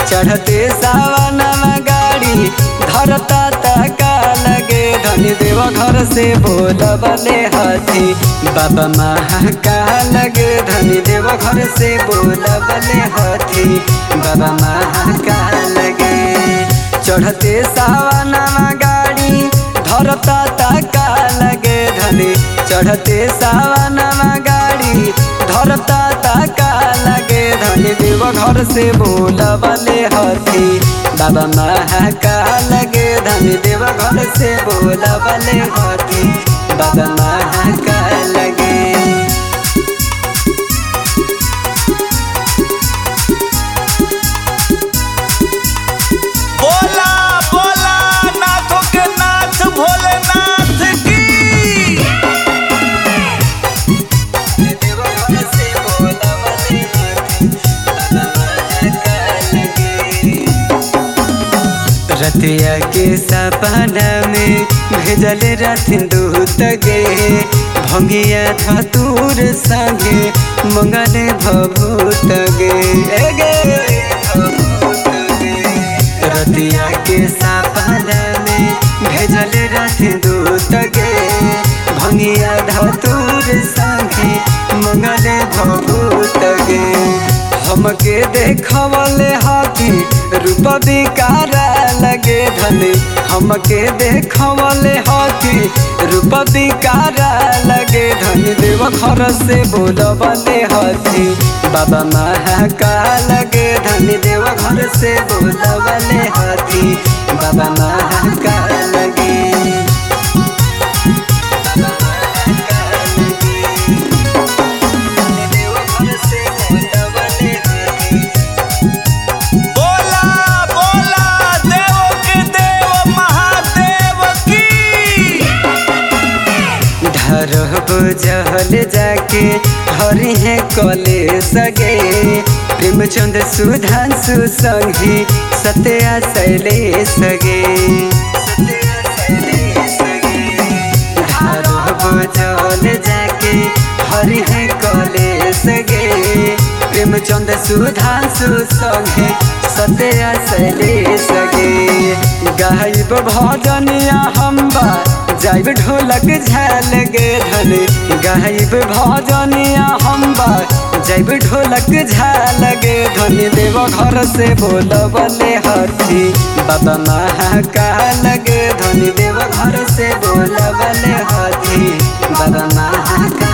चढ़ते सावनमा गाड़ी धरता तका लगे धनी देव घर से बोलबले हाथी बाबा महाकाल लगे धनी देव घर से बोलबले हाथी बाबा महाकाल लगे चढ़ते सावनमा गाड़ी धरता तका लगे धनी चढ़ते सावनमा गाड़ी धरता तका लगे धनी देव घर से बोलबले हाथी बाबा महाकाल लगे धनी देव घर से बोलबले हाथी बाबा महाकाल लगे बोला बोला नाथों के नाथ भोलेनाथ की रतिया के सपना में भेजल रथिन दूत गे भंगिया धतूर संगे मंगल भभूत गे ए गे भभूत गे। रतिया के सपना में भेजल रथिन दूत गे भंगिया धतूर संगे मंगल भभूत गे हमके देखवले हाथी रूप विकार लगे धनी हमके देखवले हाथी रूप विकार लगे धनी देव घर से बोलबले हाथी बाबा महाकाल लगे धनी देव घर से बोलबले हाथी बाबा महाकाल लगे बाबा महाकाल लगे देव घर से बोलबले हाथी बोला बोला देवों के देव महादेव की धरब जहल जाके हरि है कले सगे प्रेमचंद सुधांशु संगी सत्या शैले सगे धरब जहल जाके हरि है कले सगे प्रेमचंद सुधांशु संगे सत्या शैले सगे गायब भजनिया हम्बा जाइब ढोलक झाल गे धन गाइब भजनिया हम्बा जाइब ढोलक झाल गे धन देव घर से बोलबले हाथी बाबा महाकाल गे धन देव घर से बोलबले हाथी बाबा महाकाल